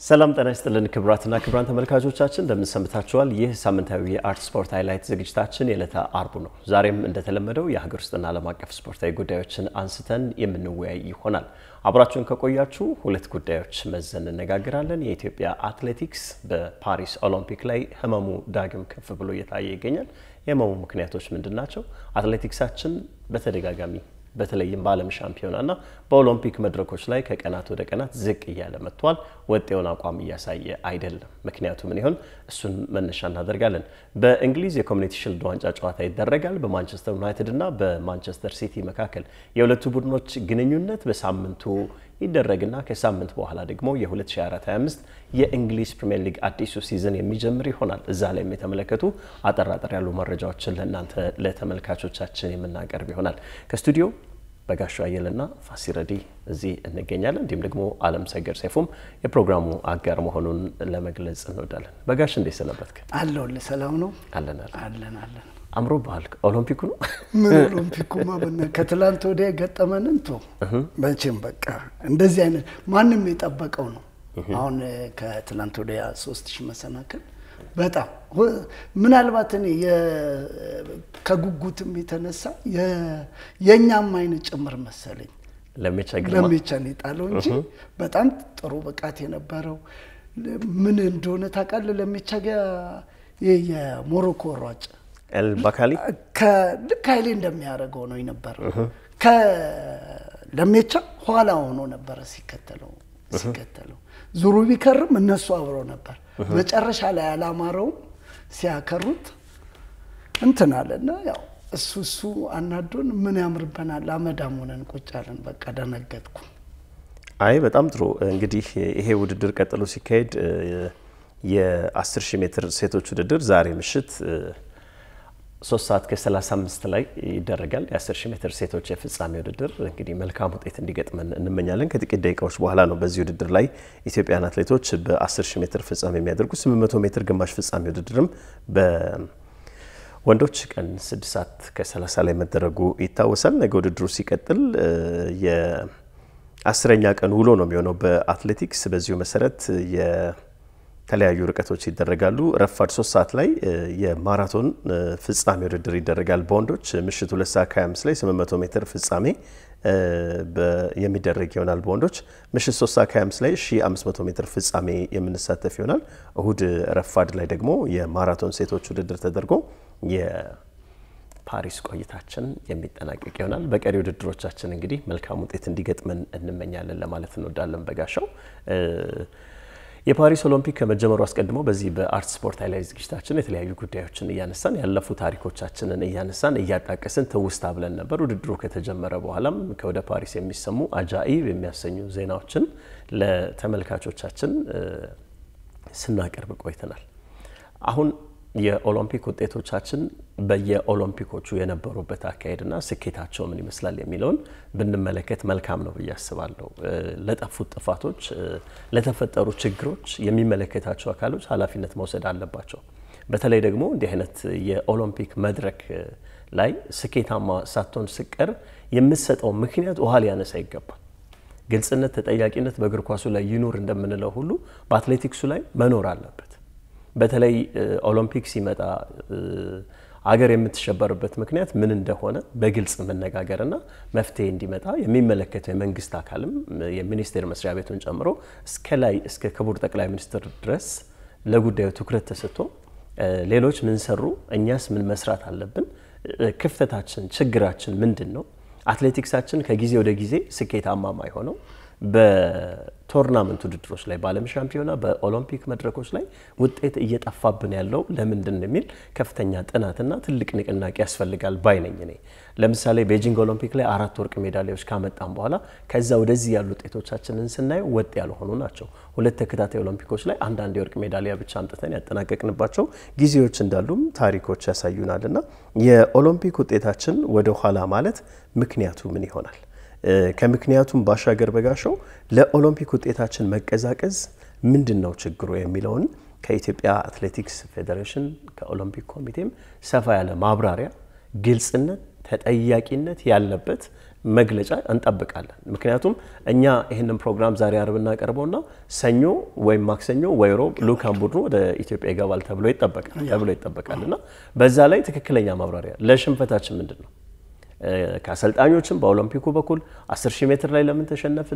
ሰላም ጤና ይስጥልን ክቡራትና ክቡራን ተመልካቾቻችን እንደምን ሰንብታችኋል? ይህ ሳምንታዊ የአርት ስፖርት ሃይላይት ዝግጅታችን የዕለተ አርቡ ነው። ዛሬም እንደተለመደው የሀገር ውስጥና ዓለም አቀፍ ስፖርታዊ ጉዳዮችን አንስተን የምንወያይ ይሆናል። አብራችሁን ከቆያችሁ ሁለት ጉዳዮች መዘን እንነጋገራለን። የኢትዮጵያ አትሌቲክስ በፓሪስ ኦሎምፒክ ላይ ህመሙ ዳግም ከፍ ብሎ እየታየ ይገኛል። የህመሙ ምክንያቶች ምንድን ናቸው? አትሌቲክሳችን በተደጋጋሚ በተለይም በዓለም ሻምፒዮናና በኦሎምፒክ መድረኮች ላይ ከቀናት ወደ ቀናት ዝቅ እያለ መጥቷል። ወጥ የሆነ አቋም እያሳየ አይደለም። ምክንያቱ ምን ይሆን? እሱን መነሻ እናደርጋለን። በእንግሊዝ የኮሚኒቲ ሽልድ ዋንጫ ጨዋታ ይደረጋል። በማንቸስተር ዩናይትድ እና በማንቸስተር ሲቲ መካከል የሁለቱ ቡድኖች ግንኙነት በሳምንቱ ይደረግና ከሳምንት በኋላ ደግሞ የ2024/25 የእንግሊዝ ፕሪምየር ሊግ አዲሱ ሲዝን የሚጀምር ይሆናል። እዛ ላይም የተመለከቱ አጠራጠር ያሉ መረጃዎችን ለእናንተ ለተመልካቾቻችን የምናቀርብ ይሆናል። ከስቱዲዮ በጋሻ አየልና ፋሲረዲ እዚህ እንገኛለን። እንዲሁም ደግሞ አለም ሰገድ ሰይፉም የፕሮግራሙ አጋር መሆኑን ለመግለጽ እንወዳለን። በጋሽ እንዴት ሰነበትክ? አለሁልህ። ሰላም ነው? አለን አለን አለን። አምሮ ባህል ኦሎምፒኩ ነው ምን ኦሎምፒኩማ በእናትህ ከትላንት ወዲያ የገጠመንን ቶ መቼም በቃ እንደዚህ አይነት ማንም የጠበቀው ነው። አሁን ከትላንት ወዲያ ሶስት ሺህ መሰናክል በጣም ምናልባት እኔ ከጉጉትም የተነሳ የእኛም አይነት ጭምር መሰለኝ ለሜቻ ግርማ ለሜቻን የጣለው እንጂ በጣም ጥሩ ብቃት የነበረው ምን እንደሆነ ታውቃለህ? ለሜቻ የሞሮኮ ሯጭ ኤልባካሊ ልክ ኃይሌ እንደሚያደርገው ነው የነበረው። ከለሜቻ ኋላ ሆኖ ነበረ ሲከተለው ሲከተለው ዙሩ ቢከርም እነሱ አብረው ነበር። መጨረሻ ላይ አላማረውም ሲያከሩት እንትን አለና ያው እሱ እሱ አናዶን ምን ያምርበናል አመዳም ሆነን ቁጭ አለን። በቃ ደነገጥኩ። አይ በጣም ጥሩ እንግዲህ ይሄ ውድድር ቀጥሎ ሲካሄድ የ10 ሺህ ሜትር ሴቶች ውድድር ዛሬ ምሽት ሶስት ሰዓት ከ35 ላይ ይደረጋል። የ10 ሺህ ሜትር ሴቶች የፍጻሜ ውድድር እንግዲህ መልካም ውጤት እንዲገጥመን እንመኛለን። ከጥቂት ደቂቃዎች በኋላ ነው በዚህ ውድድር ላይ ኢትዮጵያን አትሌቶች በ10 ሺህ ሜትር ፍጻሜ የሚያደርጉ 800 ሜትር ግማሽ ፍጻሜ ውድድርም በወንዶች ቀን 6 ሰዓት ከ30 ላይ መደረጉ ይታወሳል። ነገ ውድድሩ ሲቀጥል የአስረኛ ቀን ውሎ ነው የሚሆነው በአትሌቲክስ በዚሁ መሰረት የተለያዩ ርቀቶች ይደረጋሉ። ረፋድ ሶስት ሰዓት ላይ የማራቶን ፍጻሜ ውድድር ይደረጋል። በወንዶች ምሽት ሁለት ሰዓት ከ25 ላይ 800 ሜትር ፍጻሜ የሚደረግ ይሆናል። በወንዶች ምሽት 3 ሰዓት ከ25 ላይ 1500 ሜትር ፍጻሜ የምንሳተፍ ይሆናል። እሁድ ረፋድ ላይ ደግሞ የማራቶን ሴቶች ውድድር ተደርጎ የፓሪስ ቆይታችን የሚጠናቀቅ ይሆናል። በቀሪ ውድድሮቻችን እንግዲህ መልካም ውጤት እንዲገጥመን እንመኛለን ለማለት እንወዳለን። በጋሻው የፓሪስ ኦሎምፒክ ከመጀመሩ አስቀድሞ በዚህ በአርት ስፖርት ሃይላይት ዝግጅታችን የተለያዩ ጉዳዮችን እያነሳን ያለፉ ታሪኮቻችንን እያነሳን እያጣቀስን ትውስታ ብለን ነበር። ውድድሩ ከተጀመረ በኋላም ከወደ ፓሪስ የሚሰሙ አጃኢብ የሚያሰኙ ዜናዎችን ለተመልካቾቻችን ስናቀርብ ቆይተናል። አሁን የኦሎምፒክ ውጤቶቻችን በየኦሎምፒኮቹ የነበሩበት አካሄድና ስኬታቸው ምን ይመስላል የሚለውን ብንመለከት መልካም ነው ብዬ አስባለሁ። ለጠፉት ጥፋቶች፣ ለተፈጠሩ ችግሮች የሚመለከታቸው አካሎች ኃላፊነት መውሰድ አለባቸው። በተለይ ደግሞ እንዲህ አይነት የኦሎምፒክ መድረክ ላይ ስኬታማ ሳትሆን ስቀር የምትሰጠው ምክንያት ውሃ ሊያነሳ ይገባል። ግልጽነት፣ ተጠያቂነት በእግር ኳሱ ላይ ይኑር እንደምንለው ሁሉ በአትሌቲክሱ ላይ መኖር አለበት። በተለይ ኦሎምፒክ ሲመጣ አገር የምትሸበርበት ምክንያት ምን እንደሆነ በግልጽ መነጋገርና መፍትሄ እንዲመጣ የሚመለከተው የመንግስት አካልም የሚኒስቴር መስሪያ ቤቱን ጨምሮ እስከ ላይ እስከ ክቡር ጠቅላይ ሚኒስትር ድረስ ለጉዳዩ ትኩረት ተሰጥቶ ሌሎች ምን ሰሩ፣ እኛስ ምን መስራት አለብን፣ ክፍተታችን፣ ችግራችን ምንድን ነው፣ አትሌቲክሳችን ከጊዜ ወደ ጊዜ ስኬታማ ማይሆነው በቶርናመንት ውድድሮች ላይ በዓለም ሻምፒዮና በኦሎምፒክ መድረኮች ላይ ውጤት እየጠፋብን ያለው ለምንድን ነው የሚል ከፍተኛ ጥናትና ትልቅ ንቅናቄ ያስፈልጋል ባይ ነኝ እኔ። ለምሳሌ ቤጂንግ ኦሎምፒክ ላይ አራት ወርቅ ሜዳሊያዎች ካመጣም በኋላ ከዛ ወደዚህ ያሉ ውጤቶቻችንን ስናየው ወጥ ያልሆኑ ናቸው። ሁለት ተከታታይ ኦሎምፒኮች ላይ አንዳንድ የወርቅ ሜዳሊያ ብቻ አምጥተን ያጠናቀቅንባቸው ጊዜዎች እንዳሉም ታሪኮች ያሳዩናል። እና የኦሎምፒክ ውጤታችን ወደ ኋላ ማለት ምክንያቱ ምን ይሆናል? ከምክንያቱም ባሻገር በጋሻው ለኦሎምፒክ ውጤታችን መቀዛቀዝ ምንድን ነው ችግሩ የሚለውን ከኢትዮጵያ አትሌቲክስ ፌዴሬሽን ከኦሎምፒክ ኮሚቴም ሰፋ ያለ ማብራሪያ፣ ግልጽነት፣ ተጠያቂነት ያለበት መግለጫ እንጠብቃለን። ምክንያቱም እኛ ይህንን ፕሮግራም ዛሬ አርብ እናቀርበውና ሰኞ ወይም ማክሰኞ ወይ ሮብ ልኡካን ቡድኑ ወደ ኢትዮጵያ ይገባል ተብሎ ይጠበቃል ተብሎ ይጠበቃል እና በዛ ላይ ትክክለኛ ማብራሪያ ለሽንፈታችን ምንድን ነው ከአሰልጣኞችም በኦሎምፒኩ በኩል 10 ሺህ ሜትር ላይ ለምን ተሸነፍን፣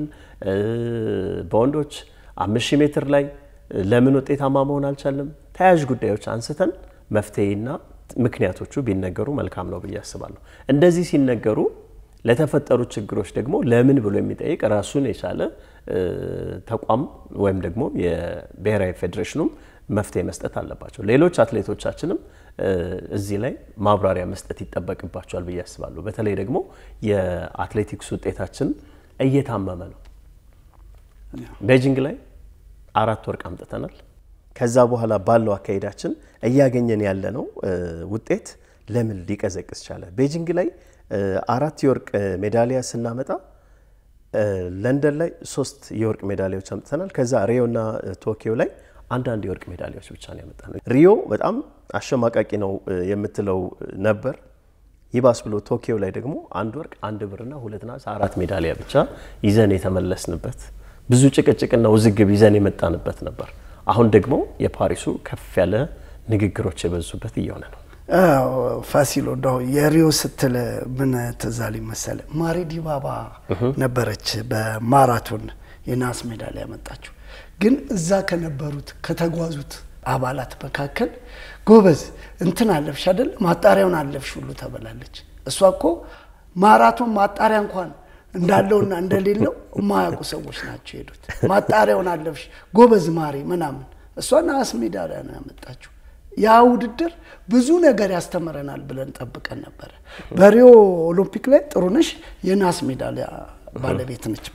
በወንዶች 5 ሺህ ሜትር ላይ ለምን ውጤታማ መሆን አልቻለም፣ ተያያዥ ጉዳዮች አንስተን መፍትሄና ምክንያቶቹ ቢነገሩ መልካም ነው ብዬ አስባለሁ። እንደዚህ ሲነገሩ ለተፈጠሩ ችግሮች ደግሞ ለምን ብሎ የሚጠይቅ ራሱን የቻለ ተቋም ወይም ደግሞ የብሔራዊ ፌዴሬሽኑም መፍትሄ መስጠት አለባቸው። ሌሎች አትሌቶቻችንም እዚህ ላይ ማብራሪያ መስጠት ይጠበቅባቸዋል ብዬ አስባለሁ። በተለይ ደግሞ የአትሌቲክስ ውጤታችን እየታመመ ነው። ቤጂንግ ላይ አራት ወርቅ አምጥተናል። ከዛ በኋላ ባለው አካሄዳችን እያገኘን ያለነው ውጤት ለምን ሊቀዘቅዝ ቻለ? ቤጂንግ ላይ አራት የወርቅ ሜዳሊያ ስናመጣ ለንደን ላይ ሶስት የወርቅ ሜዳሊያዎች አምጥተናል። ከዛ ሪዮና ቶኪዮ ላይ አንዳንድ የወርቅ ሜዳሊያዎች ብቻ ነው ያመጣ ነው። ሪዮ በጣም አሸማቃቂ ነው የምትለው ነበር። ይባስ ብሎ ቶኪዮ ላይ ደግሞ አንድ ወርቅ፣ አንድ ብርና ሁለት ናስ አራት ሜዳሊያ ብቻ ይዘን የተመለስንበት ብዙ ጭቅጭቅና ውዝግብ ይዘን የመጣንበት ነበር። አሁን ደግሞ የፓሪሱ ከፍ ያለ ንግግሮች የበዙበት እየሆነ ነው። ፋሲሎ እንደው የሪዮ ስትል ምን ትዝ አለኝ መሰለህ? ማሪ ዲባባ ነበረች በማራቶን የናስ ሜዳሊያ ያመጣችው። ግን እዛ ከነበሩት ከተጓዙት አባላት መካከል ጎበዝ እንትን አለፍሽ አይደል ማጣሪያውን አለፍሽ ሁሉ ተበላለች። እሷ እኮ ማራቶን ማጣሪያ እንኳን እንዳለውና እንደሌለው የማያውቁ ሰዎች ናቸው የሄዱት። ማጣሪያውን አለፍሽ ጎበዝ ማሪ ምናምን። እሷ ናስ ሜዳሊያ ነው ያመጣችው። ያ ውድድር ብዙ ነገር ያስተምረናል ብለን ጠብቀን ነበረ። በሪዮ ኦሎምፒክ ላይ ጥሩነሽ የናስ ሜዳሊያ ባለቤት ነች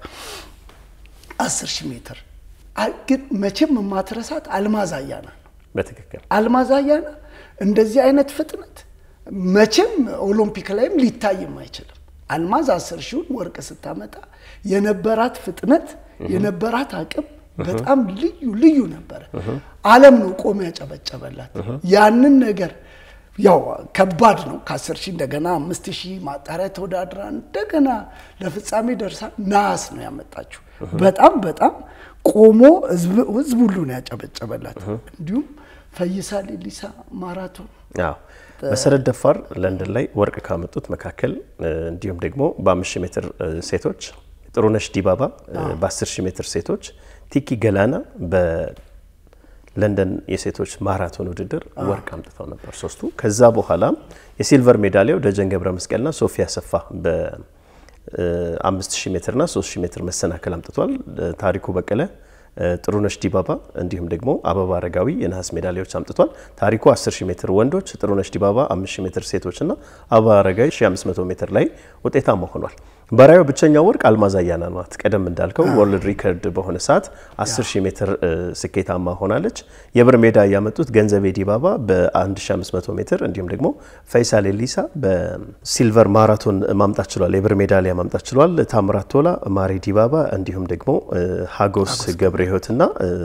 በ10 ሺህ ሜትር። ግን መቼም የማትረሳት አልማዝ አያና ነው። በትክክል አልማዝ አያና እንደዚህ አይነት ፍጥነት መቼም ኦሎምፒክ ላይም ሊታይም አይችልም። አልማዝ አስር ሺውን ወርቅ ስታመጣ የነበራት ፍጥነት የነበራት አቅም በጣም ልዩ ልዩ ነበረ። ዓለም ነው ቆሞ ያጨበጨበላት። ያንን ነገር ያው ከባድ ነው። ከአስር ሺህ እንደገና አምስት ሺህ ማጣሪያ ተወዳድራ እንደገና ለፍጻሜ ደርሳ ናስ ነው ያመጣችው። በጣም በጣም ቆሞ ህዝብ ሁሉ ነው ያጨበጨበላት። እንዲሁም ፈይሳ ሌሊሳ ማራቶን አዎ መሰረት ደፋር ለንደን ላይ ወርቅ ካመጡት መካከል እንዲሁም ደግሞ በአምስት ሺህ ሜትር ሴቶች ጥሩነሽ ዲባባ በአስር ሺህ ሜትር ሴቶች ቲኪ ገላና በለንደን የሴቶች ማራቶን ውድድር ወርቅ አምጥተው ነበር ሶስቱ። ከዛ በኋላ የሲልቨር ሜዳሊያው ደጀን ገብረ መስቀልና ሶፊያ ሰፋ በአምስት ሺህ ሜትርና ሶስት ሺህ ሜትር መሰናክል አምጥቷል። ታሪኩ በቀለ ጥሩነሽ ዲባባ እንዲሁም ደግሞ አበባ አረጋዊ የነሐስ ሜዳሊያዎች አምጥቷል። ታሪኩ 10 ሺህ ሜትር ወንዶች፣ ጥሩነሽ ዲባባ 5000 ሜትር ሴቶች እና አበባ አረጋዊ 1500 ሜትር ላይ ውጤታማ ሆኗል። በራዩ ብቸኛው ወርቅ አልማዝ አያና ናት። ቀደም እንዳልከው ወርልድ ሪከርድ በሆነ ሰዓት 10 ሺህ ሜትር ስኬታማ ሆናለች። የብር ሜዳ ያመጡት ገንዘቤ ዲባባ በ1500 ሜትር እንዲሁም ደግሞ ፈይሳ ሌሊሳ በሲልቨር ማራቶን ማምጣት ችሏል። የብር ሜዳሊያ ማምጣት ችሏል። ታምራት ቶላ፣ ማሪ ዲባባ እንዲሁም ደግሞ ሀጎስ ገብረ ህይወትና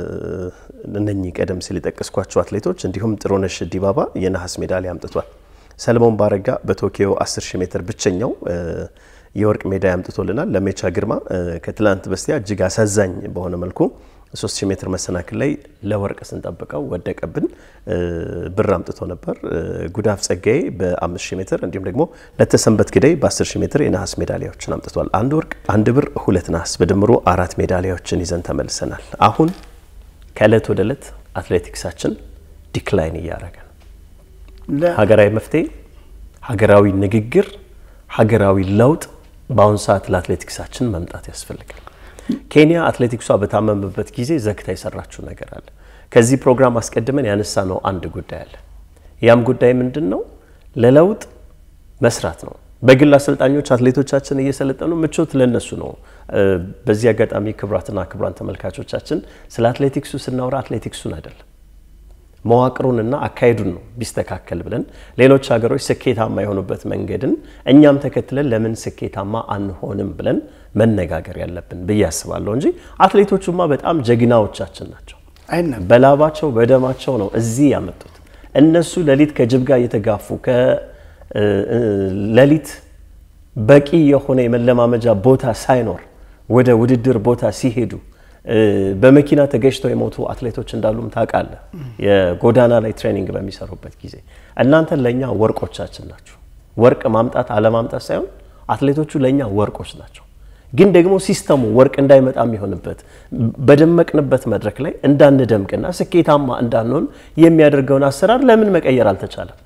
እነኚህ ቀደም ሲል የጠቀስኳቸው አትሌቶች እንዲሁም ጥሩነሽ ዲባባ የነሐስ ሜዳሊያ አምጥቷል። ሰለሞን ባረጋ በቶኪዮ 10 ሺህ ሜትር ብቸኛው የወርቅ ሜዳሊያ አምጥቶልናል። ለሜቻ ግርማ ከትላንት በስቲያ እጅግ አሳዛኝ በሆነ መልኩ 3000 ሜትር መሰናክል ላይ ለወርቅ ስንጠብቀው ወደቀብን፣ ብር አምጥቶ ነበር። ጉዳፍ ጸጋዬ በ5000 ሜትር እንዲሁም ደግሞ ለተሰንበት ግዳይ በ10000 ሜትር የነሐስ ሜዳሊያዎችን አምጥቷል። አንድ ወርቅ፣ አንድ ብር፣ ሁለት ነሐስ በድምሩ አራት ሜዳሊያዎችን ይዘን ተመልሰናል። አሁን ከእለት ወደ እለት አትሌቲክሳችን ዲክላይን እያደረገ ነው። ሀገራዊ መፍትሄ፣ ሀገራዊ ንግግር፣ ሀገራዊ ለውጥ በአሁኑ ሰዓት ለአትሌቲክሳችን መምጣት ያስፈልጋል። ኬንያ አትሌቲክሷ በታመመበት ጊዜ ዘግታ የሰራችው ነገር አለ። ከዚህ ፕሮግራም አስቀድመን ያነሳ ነው አንድ ጉዳይ አለ። ያም ጉዳይ ምንድን ነው? ለለውጥ መስራት ነው። በግል አሰልጣኞች አትሌቶቻችን እየሰለጠኑ ምቾት ለነሱ ነው። በዚህ አጋጣሚ ክቡራትና ክቡራን ተመልካቾቻችን ስለ አትሌቲክሱ ስናወራ አትሌቲክሱን አይደለም መዋቅሩንና አካሄዱን ነው ቢስተካከል ብለን ሌሎች ሀገሮች ስኬታማ የሆኑበት መንገድን እኛም ተከትለን ለምን ስኬታማ አንሆንም ብለን መነጋገር ያለብን ብዬ አስባለሁ እንጂ አትሌቶቹማ በጣም ጀግናዎቻችን ናቸው። በላባቸው በደማቸው ነው እዚህ ያመጡት። እነሱ ሌሊት ከጅብ ጋር እየተጋፉ ከሌሊት በቂ የሆነ የመለማመጃ ቦታ ሳይኖር ወደ ውድድር ቦታ ሲሄዱ በመኪና ተገጭተው የሞቱ አትሌቶች እንዳሉም ታውቃለህ። የጎዳና ላይ ትሬኒንግ በሚሰሩበት ጊዜ እናንተ ለእኛ ወርቆቻችን ናችሁ። ወርቅ ማምጣት አለማምጣት ሳይሆን አትሌቶቹ ለእኛ ወርቆች ናቸው። ግን ደግሞ ሲስተሙ ወርቅ እንዳይመጣ የሚሆንበት በደመቅንበት መድረክ ላይ እንዳንደምቅና ስኬታማ እንዳንሆን የሚያደርገውን አሰራር ለምን መቀየር አልተቻለም?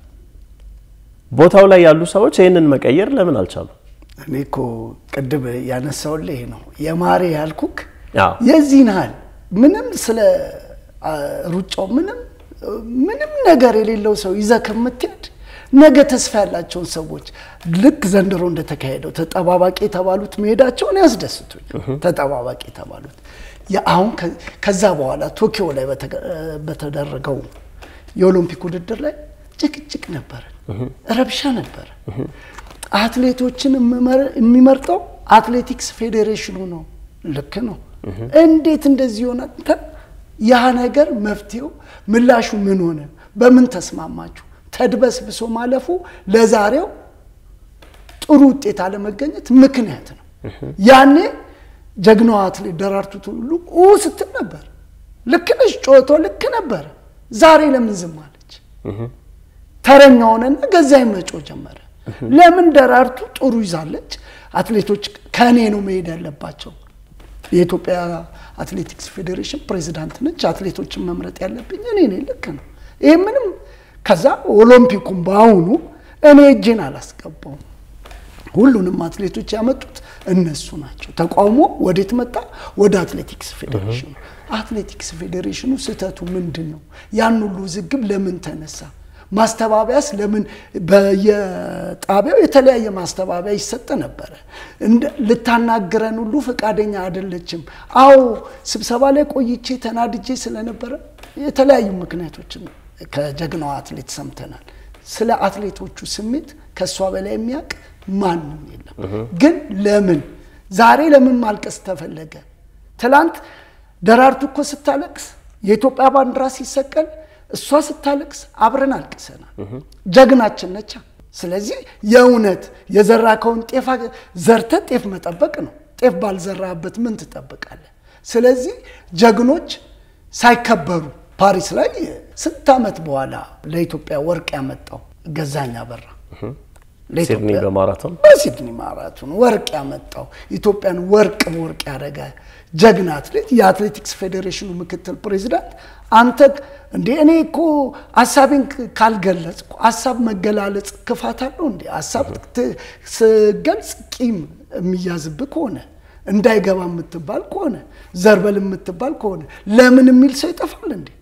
ቦታው ላይ ያሉ ሰዎች ይህንን መቀየር ለምን አልቻሉም? እኔ እኮ ቅድም ያነሳውልህ ይሄ ነው የማሬ ያልኩክ አዎ። የዚህን ያህል ምንም ስለ ሩጫው ምንም ምንም ነገር የሌለው ሰው ይዘህ ከምትሄድ ነገ ተስፋ ያላቸውን ሰዎች ልክ ዘንድሮ እንደተካሄደው ተጠባባቂ የተባሉት መሄዳቸውን ያስደስቱኝ። ተጠባባቂ የተባሉት አሁን ከዛ በኋላ ቶኪዮ ላይ በተደረገው የኦሎምፒክ ውድድር ላይ ጭቅጭቅ ነበረ፣ ረብሻ ነበረ። አትሌቶችን የሚመርጠው አትሌቲክስ ፌዴሬሽኑ ነው። ልክ ነው። እንዴት እንደዚህ ይሆናል? ያ ነገር መፍትሄው ምላሹ ምን ሆነ? በምን ተስማማችሁ? ተድበስብሶ ማለፉ ለዛሬው ጥሩ ውጤት አለመገኘት ምክንያት ነው። ያኔ ጀግናዋ አትሌት ደራርቱ ቱሉ ስትል ነበር። ልክ ነሽ፣ ጮቶ ልክ ነበረ። ዛሬ ለምን ዝም አለች? ተረኛ ሆነና ገዛኝ መጮ ጀመረ። ለምን ደራርቱ ጥሩ ይዛለች። አትሌቶች ከእኔ ነው መሄድ ያለባቸው። የኢትዮጵያ አትሌቲክስ ፌዴሬሽን ፕሬዚዳንት ነች። አትሌቶችን መምረጥ ያለብኝ እኔ ነኝ። ልክ ነው። ይህ ምንም ከዛ ኦሎምፒኩም በአሁኑ እኔ እጄን አላስገባውም። ሁሉንም አትሌቶች ያመጡት እነሱ ናቸው። ተቃውሞ ወዴት መጣ? ወደ አትሌቲክስ ፌዴሬሽኑ። አትሌቲክስ ፌዴሬሽኑ ስህተቱ ምንድን ነው? ያን ሁሉ ውዝግብ ለምን ተነሳ? ማስተባበያስ ለምን በየጣቢያው የተለያየ ማስተባበያ ይሰጥ ነበረ። ልታናግረን ሁሉ ፈቃደኛ አይደለችም። አዎ ስብሰባ ላይ ቆይቼ ተናድጄ ስለነበረ የተለያዩ ምክንያቶችን ከጀግናዋ አትሌት ሰምተናል። ስለ አትሌቶቹ ስሜት ከእሷ በላይ የሚያውቅ ማንም የለም። ግን ለምን ዛሬ ለምን ማልቀስ ተፈለገ? ትላንት ደራርቱ እኮ ስታለቅስ የኢትዮጵያ ባንዲራ ሲሰቀል እሷ ስታለቅስ አብረን አልቅሰናል። ጀግናችን ነቻ። ስለዚህ የእውነት የዘራከውን ጤፍ ዘርተ ጤፍ መጠበቅ ነው። ጤፍ ባልዘራበት ምን ትጠብቃለህ? ስለዚህ ጀግኖች ሳይከበሩ ፓሪስ ላይ ስንት ዓመት በኋላ ለኢትዮጵያ ወርቅ ያመጣው ገዛኝ አበራ ሲድኒ በማራቶን በሲድኒ ማራቶን ወርቅ ያመጣው ኢትዮጵያን ወርቅ በወርቅ ያደረገ ጀግና አትሌት የአትሌቲክስ ፌዴሬሽኑ ምክትል ፕሬዚዳንት አንተ እንዴ እኔ እኮ ሀሳቤን ካልገለጽኩ ሀሳብ መገላለጽ ክፋት አለው እንዴ? ሀሳብ ስገልጽ ቂም የሚያዝብህ ከሆነ እንዳይገባ የምትባል ከሆነ ዘርበል የምትባል ከሆነ ለምን የሚል ሰው ይጠፋል እንዴ?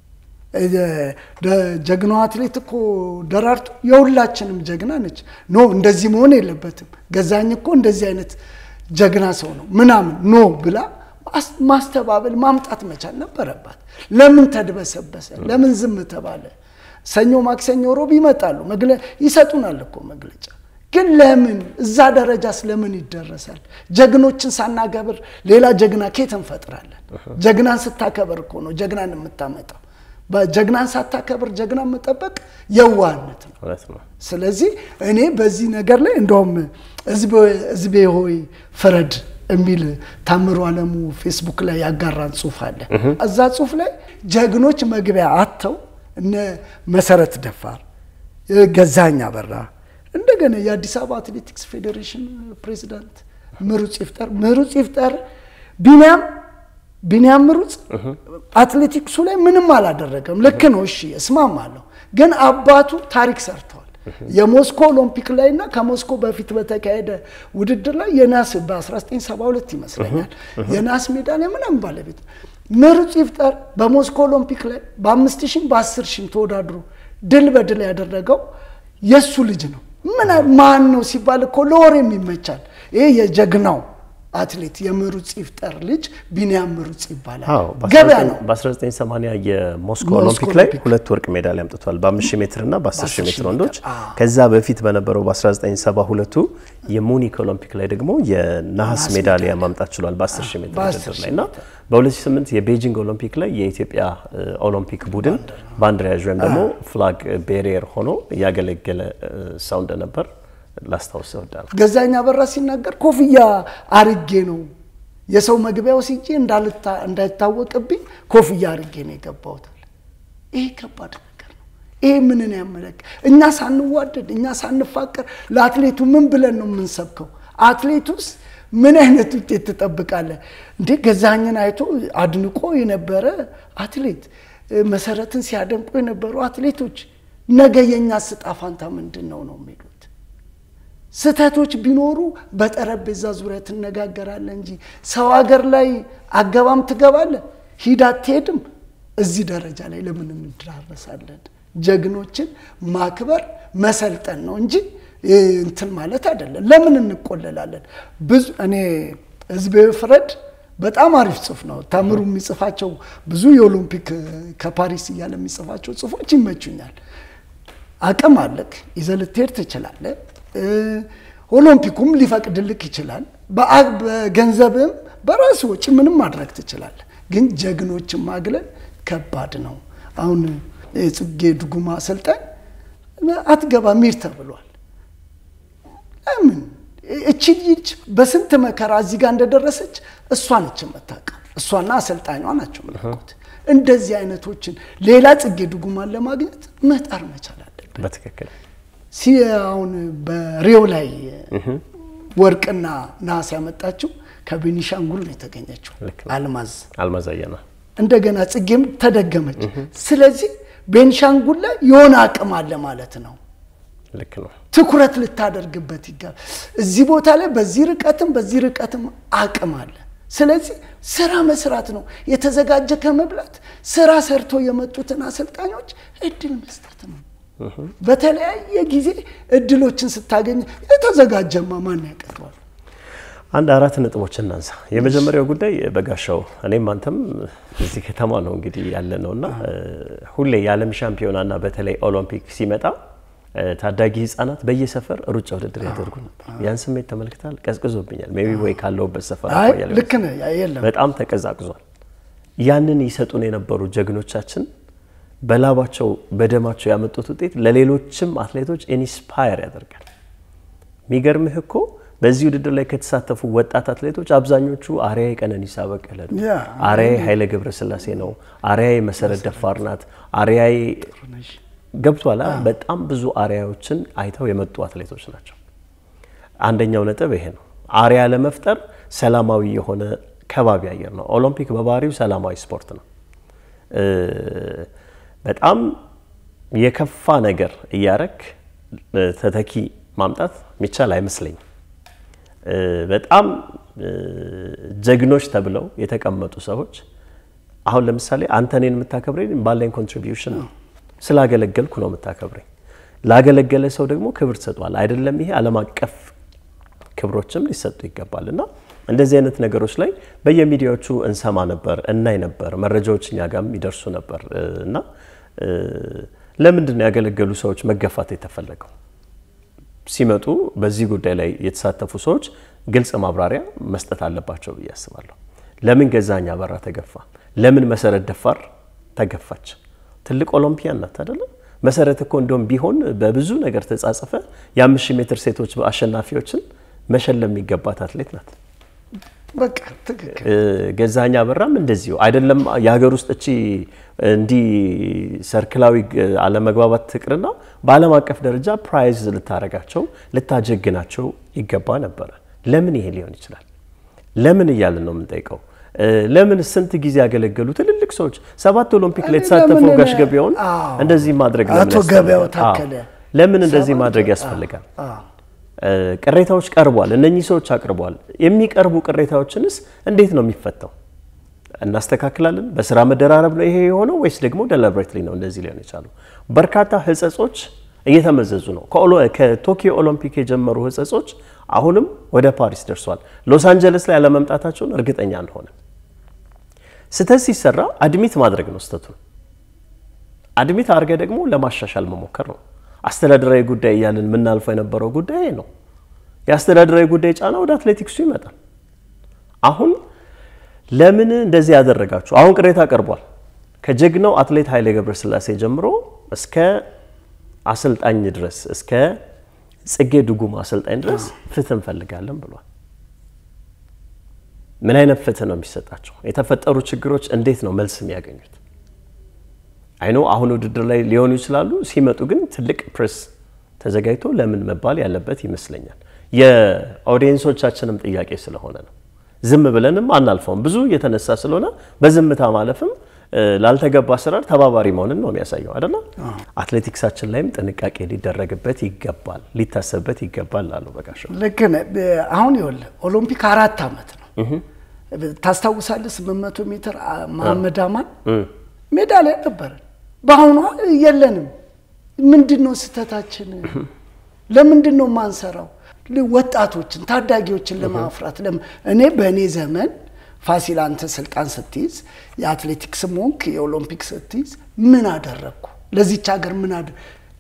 ጀግናዋ አትሌት እኮ ደራርቱ የሁላችንም ጀግና ነች። ኖ እንደዚህ መሆን የለበትም ገዛኝ እኮ እንደዚህ አይነት ጀግና ሰው ነው ምናምን ኖ ብላ ማስተባበል ማምጣት መቻል ነበረባት። ለምን ተድበሰበሰ? ለምን ዝም ተባለ? ሰኞ፣ ማክሰኞ፣ ሮብ ይመጣሉ ይሰጡናል እኮ መግለጫ። ግን ለምን እዛ ደረጃስ ለምን ይደረሳል? ጀግኖችን ሳናከብር ሌላ ጀግና ኬት እንፈጥራለን? ጀግናን ስታከብር እኮ ነው ጀግናን የምታመጣው። ጀግናን ሳታከብር ጀግናን መጠበቅ የዋህነት ነው። ስለዚህ እኔ በዚህ ነገር ላይ እንደውም ህዝቤ ሆይ ፍረድ የሚል ታምሩ አለሙ ፌስቡክ ላይ ያጋራን ጽሁፍ አለ። እዛ ጽሁፍ ላይ ጀግኖች መግቢያ አጥተው እነ መሰረት ደፋር፣ ገዛኝ አበራ እንደገና የአዲስ አበባ አትሌቲክስ ፌዴሬሽን ፕሬዚዳንት ምሩጽ ይፍጠር ምሩጽ ይፍጠር ቢኒያም ቢኒያም ምሩጽ አትሌቲክሱ ላይ ምንም አላደረገም። ልክ ነው፣ እሺ እስማማለሁ። ግን አባቱ ታሪክ ሰርተዋል። የሞስኮ ኦሎምፒክ ላይ እና ከሞስኮ በፊት በተካሄደ ውድድር ላይ የናስ በ1972 ይመስለኛል የናስ ሜዳሊያ ምናምን ባለቤት ምሩጽ ይፍጠር በሞስኮ ኦሎምፒክ ላይ በአምስት ሺህም በአስር ሺህም ተወዳድሮ ድል በድል ያደረገው የእሱ ልጅ ነው። ምን ማን ነው ሲባል እኮ ለወሬም ይመቻል። ይሄ የጀግናው አትሌት የምሩጽ ይፍጠር ልጅ ቢኒያም ምሩጽ ይባላል። ገበያ ነው። በ1980 የሞስኮ ኦሎምፒክ ላይ ሁለት ወርቅ ሜዳሊያ አምጥቷል፣ በ5000 ሜትር እና በ10000 ሜትር ወንዶች። ከዛ በፊት በነበረው በ1972 የሙኒክ ኦሎምፒክ ላይ ደግሞ የነሐስ ሜዳሊያ ማምጣት ችሏል በ10000 ሜትር ውድድር ላይ እና በ2008 የቤጂንግ ኦሎምፒክ ላይ የኢትዮጵያ ኦሎምፒክ ቡድን ባንዲራ ያዥ ወይም ደግሞ ፍላግ ቤሪየር ሆኖ እያገለገለ ሰው እንደነበር ላስታውስ እወዳለሁ። ገዛኸኝ አበራ ሲናገር ኮፍያ አርጌ ነው የሰው መግቢያው ሲጄ እንዳይታወቅብኝ ኮፍያ አርጌ ነው የገባሁት። ይሄ ከባድ ነገር ነው። ይሄ ምንን ያመለክ እኛ ሳንዋደድ እኛ ሳንፋቀር ለአትሌቱ ምን ብለን ነው የምንሰብከው? አትሌቱስ ምን አይነት ውጤት ትጠብቃለህ እንዴ? ገዛኸኝን አይቶ አድንቆ የነበረ አትሌት መሰረትን ሲያደንቁ የነበሩ አትሌቶች ነገ የእኛ ዕጣ ፈንታ ምንድን ነው ነው የሚሉት። ስህተቶች ቢኖሩ በጠረጴዛ ዙሪያ ትነጋገራለህ እንጂ ሰው ሀገር ላይ አገባም ትገባለህ፣ ሂድ አትሄድም። እዚህ ደረጃ ላይ ለምን እንደራረሳለን? ጀግኖችን ማክበር መሰልጠን ነው እንጂ እንትን ማለት አይደለም። ለምን እንቆለላለን? ብዙ እኔ ህዝብ ፍረድ በጣም አሪፍ ጽሁፍ ነው። ታምሩ የሚጽፋቸው ብዙ የኦሎምፒክ ከፓሪስ እያለ የሚጽፋቸው ጽሁፎች ይመቹኛል። አቅም አለክ ይዘህ ልትሄድ ትችላለህ። ኦሎምፒኩም ሊፈቅድልክ ይችላል። በገንዘብም በራሱ ወጪ ምንም ማድረግ ትችላለህ። ግን ጀግኖችን ማግለል ከባድ ነው። አሁን የጽጌ ድጉማ አሰልጣኝ አትገባም ሂድ ተብሏል። ለምን እቺ ልጅ በስንት መከራ እዚህ ጋር እንደደረሰች እሷ ነች የምታውቀው። እሷና አሰልጣኟ ናቸው የሚያውቁት። እንደዚህ አይነቶችን ሌላ ጽጌ ድጉማን ለማግኘት መጣር መቻል አለብን። በትክክል ሲ አሁን በሪዮ ላይ ወርቅና ነሐስ ያመጣችው ከቤኒሻንጉል ነው የተገኘችው ልክ ነው። አልማዝ አልማዝ አየና እንደገና ጽጌም ተደገመች። ስለዚህ ቤንሻንጉል ላይ የሆነ አቅም አለ ማለት ነው። ልክ ነው። ትኩረት ልታደርግበት ይገባል። እዚህ ቦታ ላይ በዚህ ርቀትም በዚህ ርቀትም አቅም አለ። ስለዚህ ስራ መስራት ነው። የተዘጋጀ ከመብላት ስራ ሰርቶ የመጡትን አሰልጣኞች እድል መስጠት ነው። በተለያየ ጊዜ እድሎችን ስታገኝ የተዘጋጀማ ማን ያቀርባል? አንድ አራት ነጥቦች እናንሳ። የመጀመሪያው ጉዳይ በጋሻው እኔም አንተም እዚህ ከተማ ነው እንግዲህ ያለ ነው እና ሁሌ የዓለም ሻምፒዮናና በተለይ ኦሎምፒክ ሲመጣ ታዳጊ ህጻናት በየሰፈር ሩጫ ውድድር ያደርጉ ነበር። ያን ስሜት ተመልክታል? ቀዝቅዞብኛል። ሜቢ ወይ ካለውበት ሰፈር አይ አኳያ ልክ ነህ። የለም በጣም ተቀዛቅዟል። ያንን ይሰጡን የነበሩ ጀግኖቻችን በላባቸው በደማቸው ያመጡት ውጤት ለሌሎችም አትሌቶች ኢንስፓየር ያደርጋል። የሚገርምህ እኮ በዚህ ውድድር ላይ ከተሳተፉ ወጣት አትሌቶች አብዛኞቹ አርያዬ ቀነኒሳ በቀለ ነው፣ ያ፣ አርያዬ ኃይለ ገብረስላሴ ነው፣ አርያዬ መሰረት ደፋር ናት፣ አርያዬ ገብቷላ። በጣም ብዙ አርያዎችን አይተው የመጡ አትሌቶች ናቸው። አንደኛው ነጥብ ይሄ ነው። አርያ ለመፍጠር ሰላማዊ የሆነ ከባቢ አየር ነው። ኦሎምፒክ በባህሪው ሰላማዊ ስፖርት ነው። እ በጣም የከፋ ነገር እያረክ እ ተተኪ ማምጣት የሚቻል አይመስለኝም። እ በጣም እ ጀግኖች ተብለው የተቀመጡ ሰዎች አሁን ለምሳሌ አንተ እኔን የምታከብረኝ ባለኝ ኮንትሪቢዩሽን ነው። ስላገለገልኩ ነው የምታከብረኝ። ላገለገለ ሰው ደግሞ ክብር ትሰጧል። አይደለም ይሄ ዓለም አቀፍ ክብሮችም ሊሰጡ ይገባል። እና እንደዚህ አይነት ነገሮች ላይ በየሚዲያዎቹ እንሰማ ነበር፣ እናይ ነበር፣ መረጃዎች እኛ ጋርም ይደርሱ ነበር እና እ ለምንድን ነው ያገለገሉ ሰዎች መገፋት የተፈለገው? ሲመጡ በዚህ ጉዳይ ላይ የተሳተፉ ሰዎች ግልጽ ማብራሪያ መስጠት አለባቸው ብዬ አስባለሁ። ለምን ገዛኸኝ አበራ ተገፋ? ለምን መሰረት ደፋር ተገፋች? ትልቅ ኦሎምፒያን ናት አይደለም? መሰረት እኮ እንደውም ቢሆን በብዙ ነገር ተጻጽፈ የአምስት ሺህ ሜትር ሴቶች አሸናፊዎችን መሸለም የሚገባት አትሌት ናት። በቃ ትክክል። እ ገዛኸኝ አበራም እንደዚሁ አይደለም። የሀገር ውስጥ እቺ እንዲህ ሰርክላዊ ግ- አለመግባባት ትቅርና በዓለም አቀፍ ደረጃ ፕራይዝ ልታረጋቸው ልታጀግናቸው ይገባ ነበረ። ለምን ይሄ ሊሆን ይችላል? ለምን እያልን ነው የምንጠይቀው? እ ለምን ስንት ጊዜ ያገለገሉ ትልልቅ ሰዎች ሰባት ኦሎምፒክ ላይ እኔ የተሳተፈው ለምን ጋሽ ገበያውን አዎ። እንደዚህ ማድረግ ለምን አቶ ገበያው ያስፈልጋል? ታከለ አዎ። ለምን እንደዚህ ሰባት- ማድረግ ያስፈልጋል? አዎ። እ ቅሬታዎች ቀርቧል። እነኚህ ሰዎች አቅርበዋል። የሚቀርቡ ቅሬታዎችንስ እንዴት ነው የሚፈታው? እናስተካክላለን። በስራ መደራረብ ነው ይሄ የሆነው ወይስ ደግሞ ደለብሬትሊ ነው እንደዚህ ሊሆን የቻለው? በርካታ ህጸጾች እየተመዘዙ ነው። ከኦሎ- ከቶኪዮ ኦሎምፒክ የጀመሩ ህጸጾች አሁንም ወደ ፓሪስ ደርሷል። ሎስ አንጀለስ ላይ ያለመምጣታቸውን እርግጠኛ አንሆንም። ስህተት ሲሰራ አድሚት ማድረግ ነው ስህተቱን። አድሚት አድርገህ ደግሞ ለማሻሻል መሞከር ነው። አስተዳደራዊ ጉዳይ እያልን የምናልፈው የነበረው ጉዳይ ይሄ ነው። የአስተዳደራዊ ጉዳይ ጫና ወደ አትሌቲክሱ ይመጣል። አሁን ለምን እንደዚህ ያደረጋችሁ? አሁን ቅሬታ ቀርቧል። ከጀግናው አትሌት ኃይሌ ገብረስላሴ ጀምሮ እስከ አሰልጣኝ ድረስ እስከ ጽጌ ድጉማ አሰልጣኝ ድረስ ፍትህ እንፈልጋለን ብሏል። ምን አይነት ፍትህ ነው የሚሰጣቸው? የተፈጠሩ ችግሮች እንዴት ነው መልስ የሚያገኙት? አይኖ አሁን ውድድር ላይ ሊሆኑ ይችላሉ። ሲመጡ ግን ትልቅ ፕሬስ ተዘጋጅቶ ለምን መባል ያለበት ይመስለኛል። የኦዲየንሶቻችንም ጥያቄ ስለሆነ ነው። ዝም ብለንም አናልፈውም። ብዙ እየተነሳ ስለሆነ በዝምታ ማለፍም ላልተገባ አሰራር ተባባሪ መሆንን ነው የሚያሳየው አይደለ? አትሌቲክሳችን ላይም ጥንቃቄ ሊደረግበት ይገባል፣ ሊታሰብበት ይገባል አሉ በጋሻው። ልክ ነህ። አሁን ይኸውልህ ኦሎምፒክ አራት ዓመት ነው። ታስታውሳለህ? 800 ሜትር መሐመድ አማን ሜዳሊያ ነበረን። በአሁኑ የለንም። ምንድን ነው ስህተታችን? ለምንድን ነው የማንሰራው? ወጣቶችን ታዳጊዎችን ለማፍራት እኔ በእኔ ዘመን ፋሲል አንተ ስልጣን ስትይዝ የአትሌቲክስ ሞንክ የኦሎምፒክ ስትይዝ ምን አደረግኩ ለዚች ሀገር ምን አደ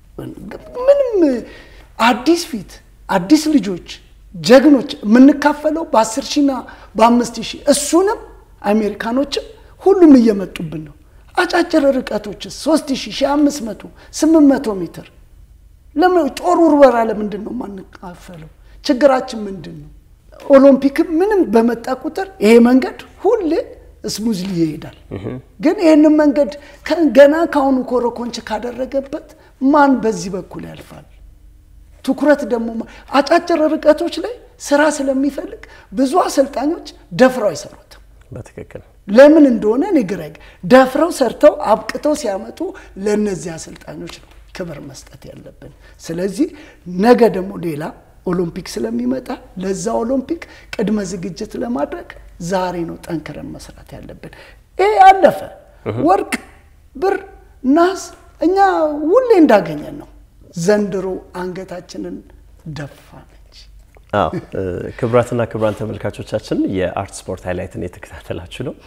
ምንም አዲስ ፊት አዲስ ልጆች ጀግኖች የምንካፈለው በአስር ሺና በአምስት ሺህ እሱንም አሜሪካኖችም ሁሉም እየመጡብን ነው። አጫጭር ርቀቶች ሶስት ሺህ ሺህ አምስት መቶ ስምንት መቶ ሜትር ለምን ጦር ውርወራ ለምንድን ነው የማንካፈለው? ችግራችን ምንድን ነው? ኦሎምፒክም ምንም በመጣ ቁጥር ይሄ መንገድ ሁሌ ስሙዝሊ ይሄዳል። ግን ይህንን መንገድ ገና ከአሁኑ ኮረኮንች ካደረገበት ማን በዚህ በኩል ያልፋል? ትኩረት ደግሞ አጫጭር ርቀቶች ላይ ስራ ስለሚፈልግ ብዙ አሰልጣኞች ደፍረው አይሰሩትም። በትክክል ለምን እንደሆነ እኔ ግራ ደፍረው ሰርተው አብቅተው ሲያመጡ ለእነዚህ አሰልጣኞች ነው ክብር መስጠት ያለብን። ስለዚህ ነገ ደግሞ ሌላ ኦሎምፒክ ስለሚመጣ ለዛ ኦሎምፒክ ቅድመ ዝግጅት ለማድረግ ዛሬ ነው ጠንክረን መስራት ያለብን። ይሄ አለፈ። ወርቅ፣ ብር፣ ናስ እኛ ሁሌ እንዳገኘን ነው። ዘንድሮ አንገታችንን ደፋነች። አዎ ክቡራትና ክቡራን ተመልካቾቻችን የአርት ስፖርት ሃይላይትን የተከታተላችሁ ነው።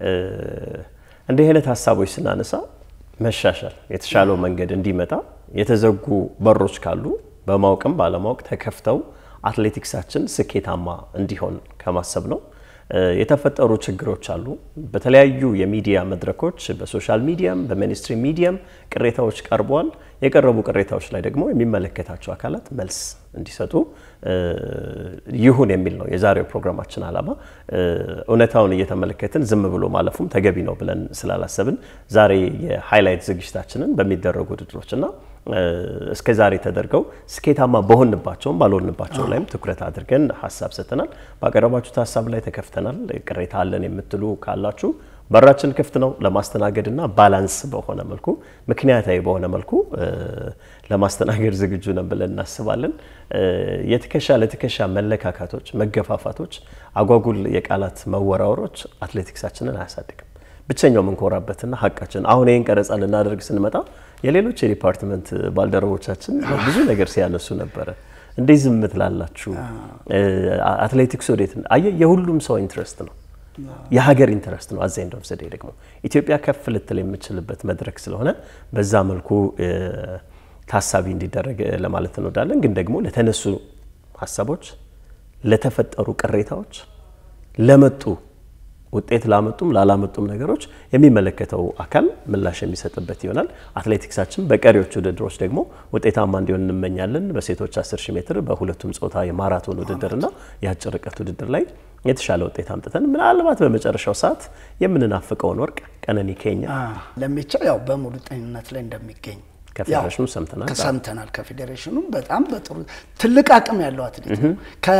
እንዲህ አይነት ሀሳቦች ስናነሳ መሻሻል የተሻለው መንገድ እንዲመጣ የተዘጉ በሮች ካሉ በማወቅም ባለማወቅ ተከፍተው አትሌቲክሳችን ስኬታማ እንዲሆን ከማሰብ ነው። የተፈጠሩ ችግሮች አሉ። በተለያዩ የሚዲያ መድረኮች በሶሻል ሚዲያም በሚኒስትሪ ሚዲያም ቅሬታዎች ቀርበዋል። የቀረቡ ቅሬታዎች ላይ ደግሞ የሚመለከታቸው አካላት መልስ እንዲሰጡ ይሁን የሚል ነው የዛሬው ፕሮግራማችን ዓላማ። እውነታውን እየተመለከትን ዝም ብሎ ማለፉም ተገቢ ነው ብለን ስላላሰብን ዛሬ የሃይላይት ዝግጅታችንን በሚደረጉ ውድድሮችና እስከ ዛሬ ተደርገው ስኬታማ በሆንባቸውም ባልሆንባቸው ላይም ትኩረት አድርገን ሀሳብ ሰጥተናል። ባቀረባችሁት ሀሳብ ላይ ተከፍተናል። ቅሬታ አለን የምትሉ ካላችሁ በራችን ክፍት ነው ለማስተናገድና ባላንስ በሆነ መልኩ ምክንያታዊ በሆነ መልኩ ለማስተናገድ ዝግጁ ነን ብለን እናስባለን። የትከሻ ለትከሻ መለካካቶች፣ መገፋፋቶች፣ አጓጉል የቃላት መወራወሮች አትሌቲክሳችንን አያሳድግም። ብቸኛው የምንኮራበትና ሀቃችን አሁን ይህን ቀረጻ ልናደርግ ስንመጣ የሌሎች የዲፓርትመንት ባልደረቦቻችን ብዙ ነገር ሲያነሱ ነበረ። እንዴት ዝም ትላላችሁ? አትሌቲክስ ወዴት? አየህ የሁሉም ሰው ኢንትረስት ነው የሀገር ኢንተረስት ነው። አዘ ኤንድ ኦፍ ዘ ዴይ ደግሞ ኢትዮጵያ ከፍ ልትል የምችልበት መድረክ ስለሆነ በዛ መልኩ ታሳቢ እንዲደረግ ለማለት እንወዳለን። ግን ደግሞ ለተነሱ ሀሳቦች፣ ለተፈጠሩ ቅሬታዎች፣ ለመጡ ውጤት ላመጡም ላላመጡም ነገሮች የሚመለከተው አካል ምላሽ የሚሰጥበት ይሆናል። አትሌቲክሳችን በቀሪዎች ውድድሮች ደግሞ ውጤታማ እንዲሆን እንመኛለን። በሴቶች 10 ሺህ ሜትር በሁለቱም ጾታ የማራቶን ውድድርና የአጭር ርቀት ውድድር ላይ የተሻለ ውጤት አምጥተን ምናልባት በመጨረሻው ሰዓት የምንናፍቀውን ወርቅ ቀነኒ ኬኛ ለሜቻ ያው በሙሉ ጤንነት ላይ እንደሚገኝ ከፌዴሬሽኑ ሰምተናል ሰምተናል። ከፌዴሬሽኑም በጣም በጥሩ ትልቅ አቅም ያለው አትሌት ነው።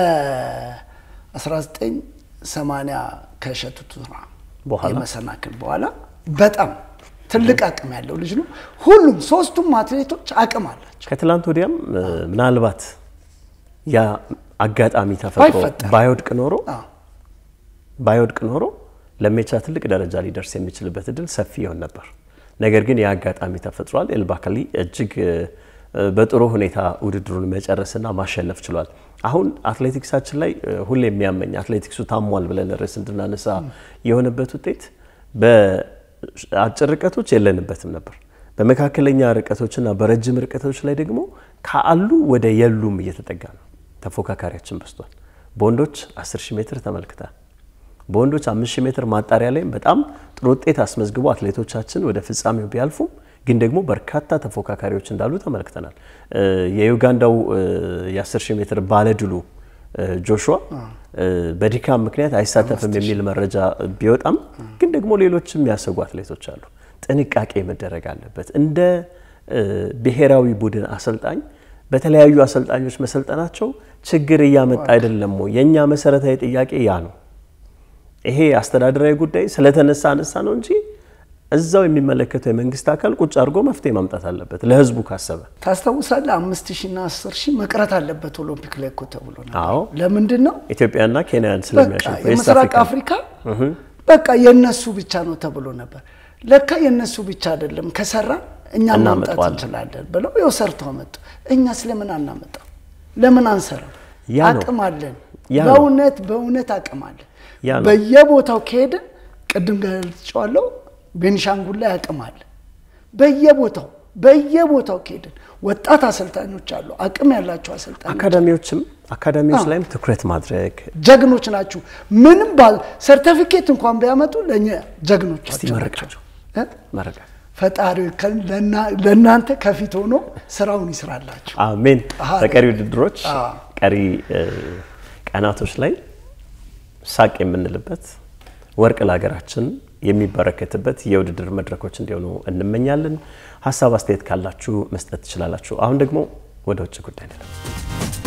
ከ1980 ከእሸቱ ቱራ የመሰናክል በኋላ በጣም ትልቅ አቅም ያለው ልጅ ነው። ሁሉም ሶስቱም አትሌቶች አቅም አላቸው። ከትላንት ወዲያም ምናልባት ያ አጋጣሚ ተፈጥሮ ባይወድቅ ኖሮ ባይወድቅ ኖሮ ለሜቻ ትልቅ ደረጃ ሊደርስ የሚችልበት እድል ሰፊ ይሆን ነበር። ነገር ግን የአጋጣሚ ተፈጥሯል። ኤልባካሊ እጅግ በጥሩ ሁኔታ ውድድሩን መጨረስና ማሸነፍ ችሏል። አሁን አትሌቲክሳችን ላይ ሁሌ የሚያመኝ አትሌቲክሱ ታሟል ብለን ርዕስ እንድናነሳ የሆነበት ውጤት በአጭር ርቀቶች የለንበትም ነበር። በመካከለኛ ርቀቶችና በረጅም ርቀቶች ላይ ደግሞ ካሉ ወደ የሉም እየተጠጋ ነው። ተፎካካሪያችን በዝቷል። በወንዶች 10 ሺህ ሜትር ተመልክታል። በወንዶች 5 ሺህ ሜትር ማጣሪያ ላይም በጣም ጥሩ ውጤት አስመዝግቦ አትሌቶቻችን ወደ ፍጻሜው ቢያልፉም ግን ደግሞ በርካታ ተፎካካሪዎች እንዳሉ ተመልክተናል። የዩጋንዳው የ10 ሺህ ሜትር ባለድሉ ጆሹዋ በድካም ምክንያት አይሳተፍም የሚል መረጃ ቢወጣም ግን ደግሞ ሌሎችም የሚያሰጉ አትሌቶች አሉ። ጥንቃቄ መደረግ አለበት። እንደ ብሔራዊ ቡድን አሰልጣኝ በተለያዩ አሰልጣኞች መሰልጠናቸው ችግር እያመጣ አይደለም ወይ? የእኛ መሰረታዊ ጥያቄ ያ ነው። ይሄ አስተዳደራዊ ጉዳይ ስለተነሳ አነሳ ነው እንጂ እዛው የሚመለከተው የመንግስት አካል ቁጭ አድርጎ መፍትሄ ማምጣት አለበት። ለህዝቡ ካሰበ ታስታውሳለህ? አምስት ሺና አስር ሺህ መቅረት አለበት ኦሎምፒክ ላይ እኮ ተብሎ ነበር። አዎ ለምንድን ነው ኢትዮጵያና ኬንያን በቃ ስለሚያሸንፉ የኤስት የምስራቅ አፍሪካ አፍሪካ በቃ የነሱ ብቻ ነው ተብሎ ነበር። ለካ የነሱ ብቻ አይደለም፣ ከሰራ እኛ ማምጣት እናመጣዋለን። እንችላለን ብለው ያው ሰርተው መጡ። እኛ ስለምን አናመጣም? ለምን አንሰራም? ያ ነው። አቅም አለን። ያ ነው። በእውነት በእውነት አቅም አለን። ያ ነው። በየቦታው ከሄድን ቅድም ገልጬዋለሁ፣ ቤኒሻንጉል ላይ አቅም አለ። በየቦታው በየቦታው ከሄድን ወጣት አሰልጣኞች አሉ፣ አቅም ያላቸው አሰልጣኞች አካዳሚዎችም አካዳሚዎች ላይም ትኩረት ማድረግ ጀግኖች ናችሁ። ምንም ባል ሰርተፊኬት እንኳን ቢያመጡ ለእኛ ጀግኖች እስቲ መርቃቸው እ? መረጋ ፈጣሪ ከ- ለና- ለእናንተ ከፊት ሆኖ ስራውን ይስራላችሁ። አሜን። አሃ፣ በቀሪ ውድድሮች አዎ። ቀሪ እ፣ ቀናቶች ላይ ሳቅ የምንልበት ወርቅ ለሀገራችን የሚበረከትበት የውድድር መድረኮች እንዲሆኑ እንመኛለን። ሀሳብ አስተያየት ካላችሁ መስጠት ትችላላችሁ። አሁን ደግሞ ወደ ውጭ ጉዳይ እንለፍ።